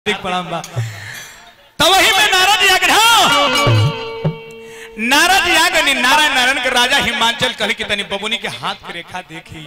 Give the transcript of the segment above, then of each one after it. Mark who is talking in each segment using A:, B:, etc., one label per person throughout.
A: हार्दिक प्रणाम बा तो वही में नारद याग नारद याग नि नारायण नारायण के राजा हिमांचल कहली कि तनी बबुनी के हाथ के रेखा देखी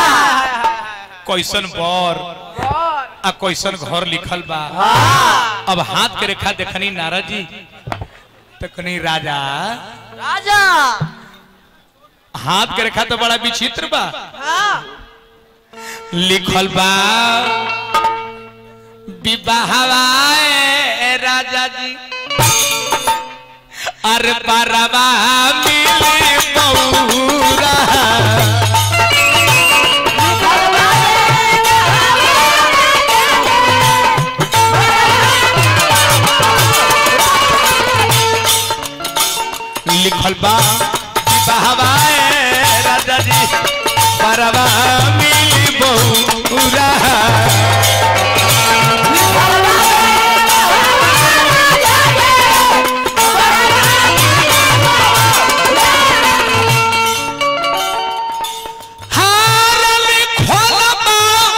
A: कैसन बर आ कैसन घर लिखल बा अब हाथ के रेखा देखनी नारद जी तो कनी राजा
B: राजा
A: हाथ के रेखा तो बड़ा विचित्र बा
B: हाँ
A: लिखल बा विवाहवाए राजा जी अरे परवा मिले बौरा लिखल बा विवाहवाए राजा जी परवा मिली बौरा हारल खोलबा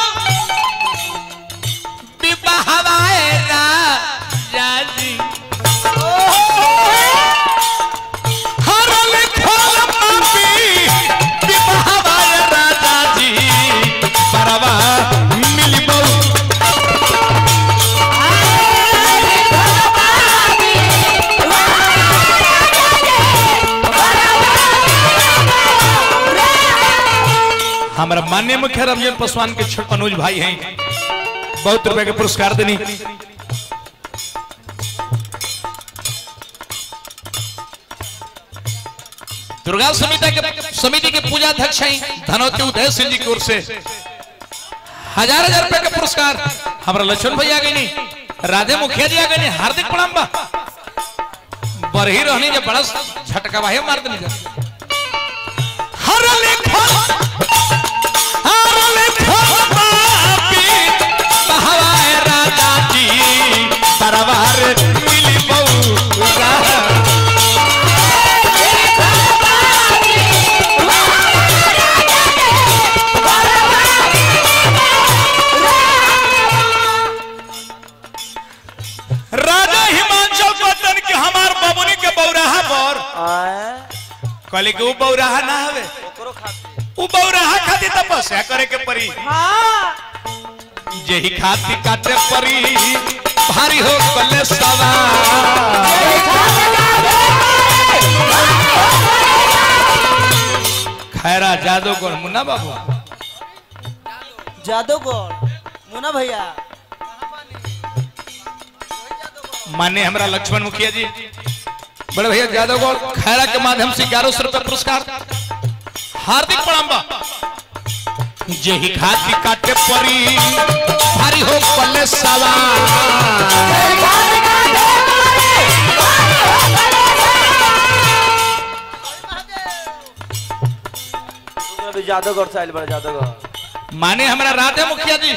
A: विवाहवाए राजा जी हरल खोलबा विवाहवाए राजा जी परवा मिली बौ हमारा मान्य मुख्य रंजन पासवान के छोट अनुज भाई हैं बहुत रुपए के पुरस्कार देनी दुर्गा समिति के समिति के पूजा अध्यक्ष हैं धनोती उदय सिंह जी की ओर से हजार हजार रुपए का पुरस्कार हमारा लक्ष्मण भैया गई नहीं राधे मुखिया जी आ गए नहीं हार्दिक प्रणाम बा बरही रहनी जब बड़ा झटका भाई मार देनी जा हर लेखा हरल खोलबा बहवाए राजा जी तरवार मिली बौरा राजा हिमांचल पतन के हमार बबुनी के बौराहा पर कहले कि उ बौराहा ना हवे उ बौराहा खातिर तपस्या करे के परी
B: हाँ
A: जेही खाती काटे परी भारी हो कले सवार खैरा जादूगर मुन्ना बाबू
B: जादूगर मुना भैया
A: माने हमरा लक्ष्मण मुखिया जी बड़े भैया जादवगौर खैरा के माध्यम से ग्यारह सौ रुपया पुरस्कार हार्दिक प्रणाम बा जेही खाती काटे परी भारी हो कले सवार
C: अभी जादूगर से आइल बड़ा जादूगर
A: माने हमरा राधे मुखिया जी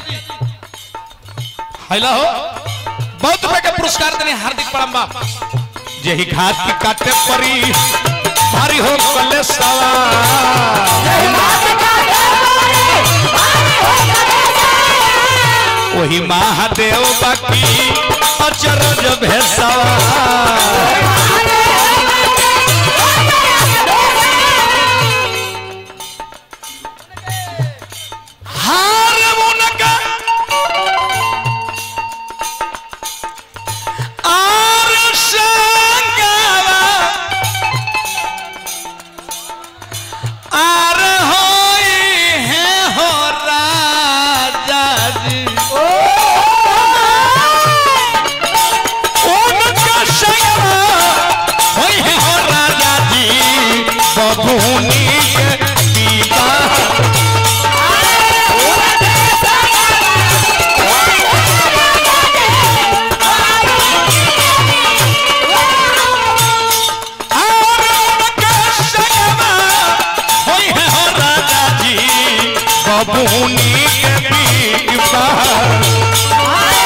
A: हेलो बहुत रुपए के पुरस्कार देने हार्दिक प्रणाम बा जेही घाट की काटे परी भारी हो कले वही महादेव बाकी अचरज भेसवा हार मुनका आर संगवा आर होई है हो राजा जी उनका संगवा होई है हो राजा जी बबूनी के दीवार और उनका संगवा होई है हो राजा जी बबूनी के दीवार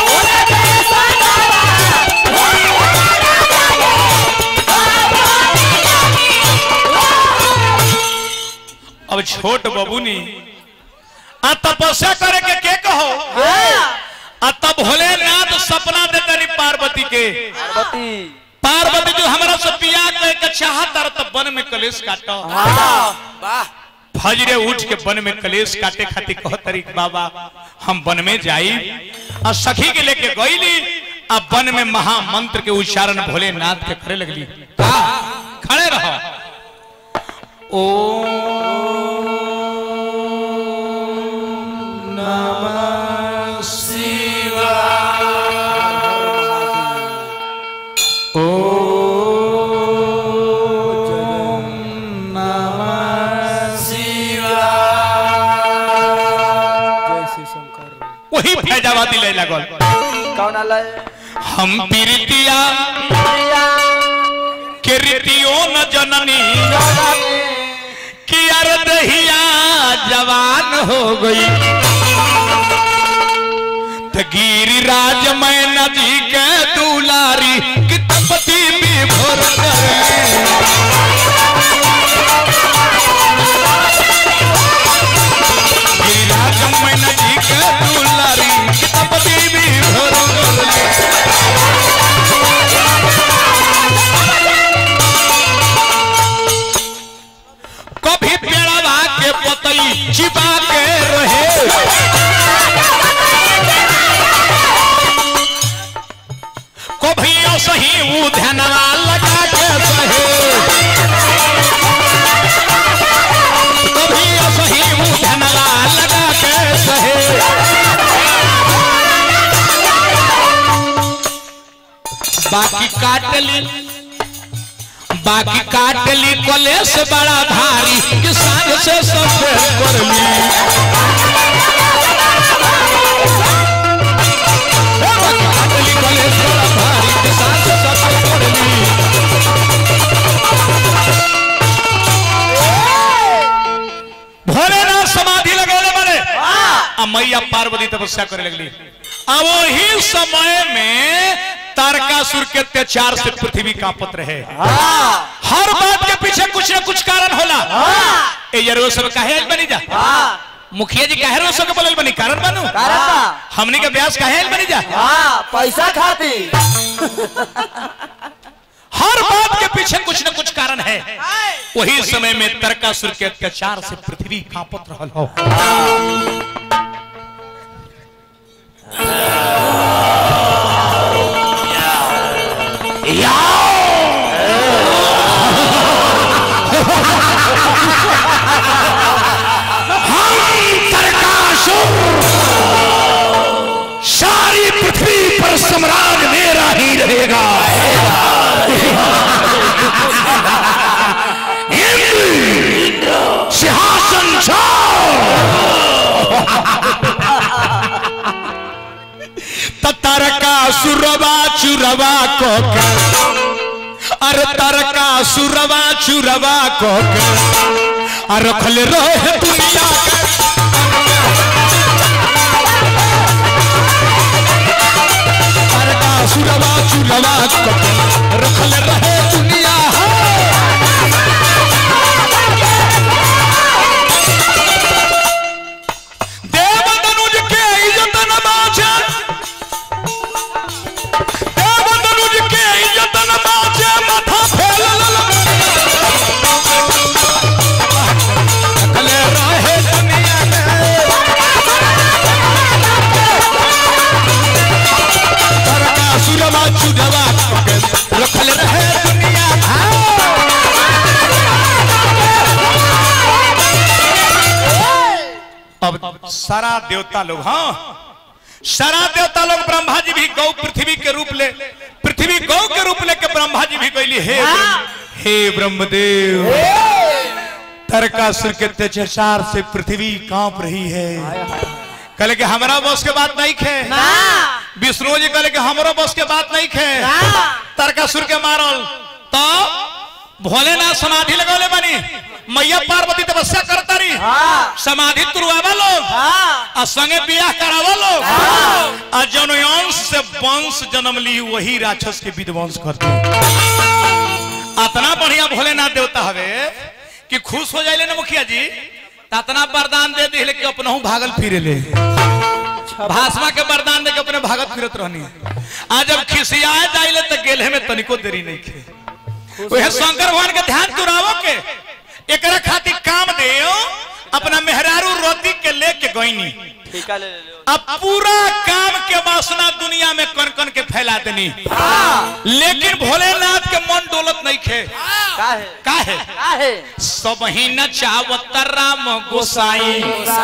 A: अब छोट बबुनी आ तपस्या करे के के कहो आ तब भोलेनाथ सपना दे तरी पार्वती के
C: पार्वती
A: पार्वती जो हमरा से पिया के के चाहत तर तब वन में कलेश काटो
C: वाह
A: फजरे उठ के वन में कलेश काटे खातिर कह तरी बाबा हम वन में जाई आ सखी के लेके गईली आ वन में महामंत्र के उच्चारण भोलेनाथ के करे लगली का खड़े रहो ओम नमः शिवाय ओम नमः शिवाय वही फैजाबादी ले लगल
C: कौन आलय
A: हम पीरितिया के रीतियों न जननी कि अर दहिया जवान हो गई त गिरिराज मैं नदी के दुलारी कि तपति भी भोर करे गिरिराज मैं नदी के दुलारी कि तपति भी भोर करे कभी पेड़वा के पतई चिपा के रहे कभी सही ऊ ध्यानवा लगा के सहे कभी सही ऊ ध्यानवा लगा के सहे बाकी काटली बाकी काटली कलेश बड़ा भारी किसान से सब करली काटली कलेश बड़ा भारी किसान से सब करली भोलेनाथ समाधि लगौले बने आ मैया पार्वती तपस्या करे लगली अब वही समय में तारकासुर के अत्याचार से पृथ्वी कांपत रहे हर बात के पीछे कुछ न कुछ कारण होला ए यार वो सब काहे आइल बनी जा मुखिया जी काहे रो सब के बोलल बनी कारण बनू हमनी के ब्यास काहे आइल बनी जा
C: पैसा खाती
A: हर बात के पीछे कुछ न कुछ कारण है वही समय में तारकासुर के अत्याचार से पृथ्वी कांपत रहल हो सारी पृथ्वी पर सम्राट मेरा ही रहेगा इंद्र, सिंहासन तरका सुरवा चुरवा को अरे तरका सुरवा चुरवा को अरे रखल रहे दुनिया के तारका सुरवा चुरवा को रखल रहे दुनिया देव तनुज के इज्जत न बाचे देव तनुज के इज्जत न बाचे माथा फैलल रखल रहे दुनिया में तरका सुरवा चुरवा को रखल रहे दुनिया अब सारा देवता लोग हाँ सारा देवता लोग ब्रह्मा जी भी गौ पृथ्वी के रूप ले पृथ्वी गौ के रूप लेके ब्रह्मा जी भी गईली हे ब्रह्म- हे ब्रह्मदेव तरकासुर के अत्याचार से पृथ्वी कांप रही है कहले कि हमारा बस के बात नहीं खे विष्णु जी कहले कि हमारा बस के बात नहीं खे तरकासुर के मारल तो भोलेनाथ समाधि लगौले बनी मैया पार्वती तपस्या करता रही समाधि तुरवावा लोग आ संगे बियाह करावा लोग आ जौन अंश से वंश जन्म ली वही राक्षस के विध्वंस करते अतना बढ़िया भोलेनाथ देवता हवे कि खुश हो जाइले ना मुखिया जी त अतना वरदान दे दिले कि अपनहु भागल फिरे ले भाषमा के वरदान देके अपने भागत फिरत रहनी आज जब खिसियाए जाइले तो गेले में तनिको देरी नहीं खे वह शंकर भगवान के ध्यान चुरावो के एकरा खातिर काम देओ अपना मेहरारू रोती के लेके गईनी
C: ठीका ले ले लो
A: अब पूरा काम के वासना दुनिया में कन कन के फैला देनी लेकिन भोलेनाथ के मन डोलत नहीं खे
C: का है
A: का है
B: का है
A: सब ही न चावत राम गोसाई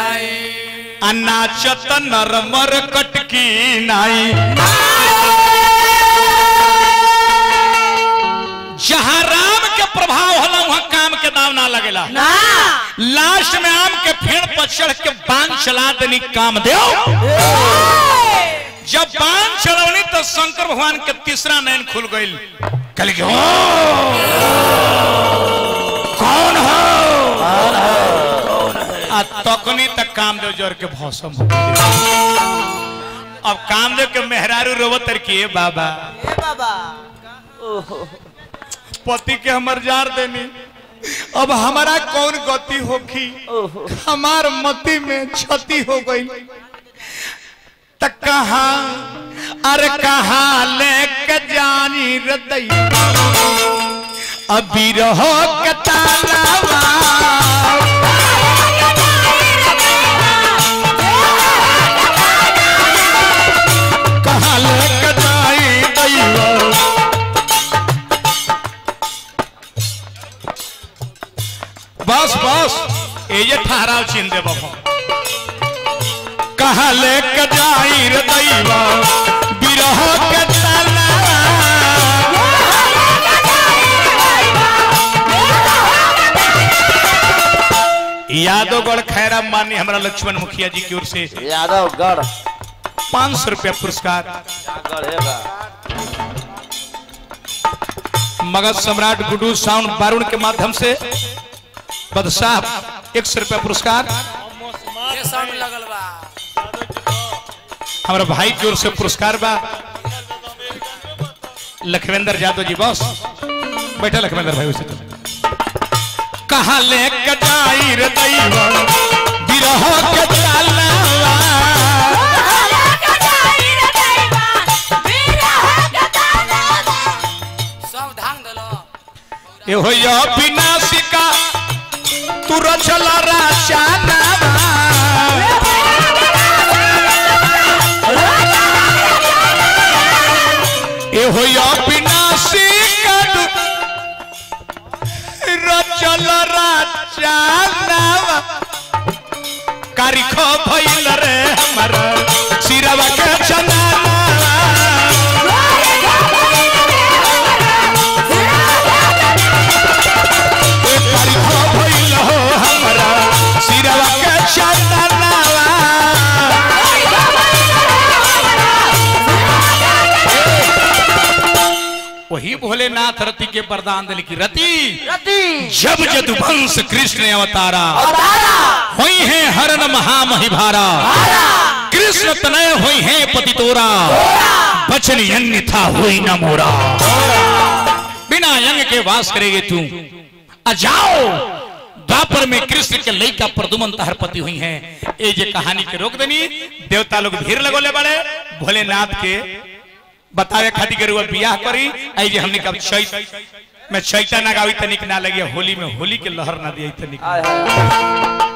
A: अनाचत नरमर कटकी नाई जहाँ राम के प्रभाव होला वहाँ काम के दाव ना लगेला
B: ना
A: लास्ट में आम के पेड़ पर चढ़ के बांध चला देनी काम दे जब बांध चलवनी तो शंकर भगवान के तीसरा नयन खुल गई कल के "ओ, कौन हो आ तकनी तक कामदेव जोर के भौसम हो अब कामदेव के मेहरारू रोवत किए बाबा
B: ए बाबा
C: ओहो
A: पति के हमर जार देनी अब हमारा कौन गति होखी
C: ओहो
A: हमार मति में क्षति हो गई त कहा अरे कहा लेके जानी हृदय अभी रहो के तालाबा कहा लेके जाई दैया बस बस ये जे ठहराव छीन दे बाबा कहा लेके जाई रे दैवा बिरह के तला यादवगढ़ खैरा मानी हमारा लक्ष्मण मुखिया जी की ओर से
C: यादव गढ़
A: पांच सौ रुपया पुरस्कार
C: गढ़ है बा
A: मगध सम्राट गुडू साउंड बारुण के माध्यम से बदशाह एक सौ रुपया पुरस्कार
D: ये साउंड लगल बा
A: हमारा भाई की ओर से पुरस्कार बा लखवेंद्र यादव जी बॉस बैठा लखवेंद्र भाई उसे तो कहा लेके जाई रे दैवा बिरह के तालावा
D: सब धांग दलो
A: ए हो या विनाशिका तू रचल राचानावा ए हो या विनाशिका तू रचल राचानावा कारिख भइल रे हमर सिरवा के चनावा भइल हो हमरा सिरवा के चंदनवा वही भोलेनाथ रति के वरदान दिल की रति
B: रति
A: जब जदुवंश कृष्ण अवतारा हुई है हरण महामहिभारा कृष्ण तनय हुई है पतितोरा बचन यज्ञ था हुई न मोरा बिना यज्ञ के वास करेगे तू आ जाओ द्वापर में कृष्ण के लइका प्रदुमन तहर पति हुई हैं ए जे कहानी के रोक देनी देवता लोग भीड़ लगोले बड़े भोलेनाथ के बतावे खातिर के रुआ बियाह करी आई जे हमने कब चैत में चैता ना गावी तनिक ना लगे होली में होली के लहर ना दिया तनिक
C: आय हाय